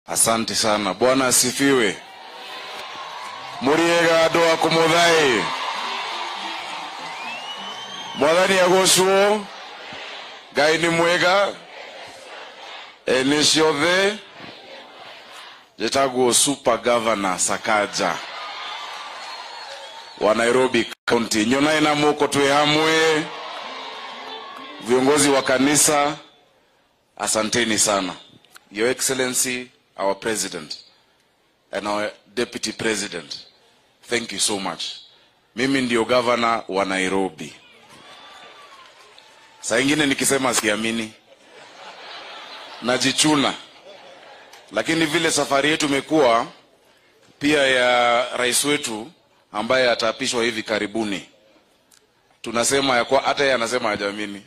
Asante sana. Bwana asifiwe. Muriega andu a kumuthai mwathani agocwo ngai nĩ mwega ene ciothe njĩtagwo super governor sakaja wa nairobi county nyonai na moko twĩ hamwe viongozi wa kanisa asanteni sana your excellency our president and our deputy president thank you so much mimi ndio gavana wa nairobi saa ingine nikisema siamini najichuna lakini vile safari yetu imekuwa pia ya rais wetu ambaye ataapishwa hivi karibuni tunasema ya kwa hata yeye anasema hajamini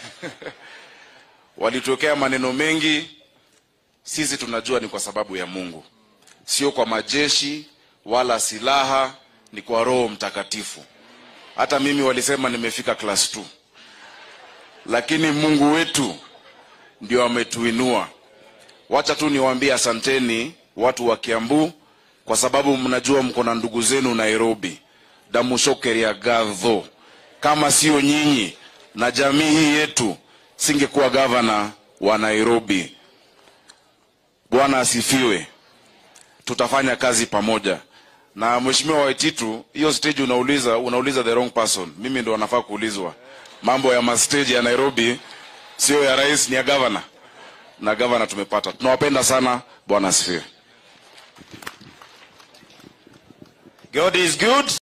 walitokea maneno mengi sisi tunajua ni kwa sababu ya mungu sio kwa majeshi wala silaha ni kwa roho mtakatifu hata mimi walisema nimefika class 2 lakini mungu wetu ndio ametuinua wacha tu niwaambie asanteni watu wa kiambu kwa sababu mnajua mko na ndugu zenu nairobi damushokeria gadho kama sio nyinyi na jamii hii yetu singekuwa gavana wa nairobi bwana asifiwe tutafanya kazi pamoja na mheshimiwa waititu hiyo stage unauliza unauliza the wrong person mimi ndo anafaa kuulizwa mambo ya mastage ya nairobi sio ya rais ni ya gavana na gavana tumepata tunawapenda sana bwana asifiwe God is good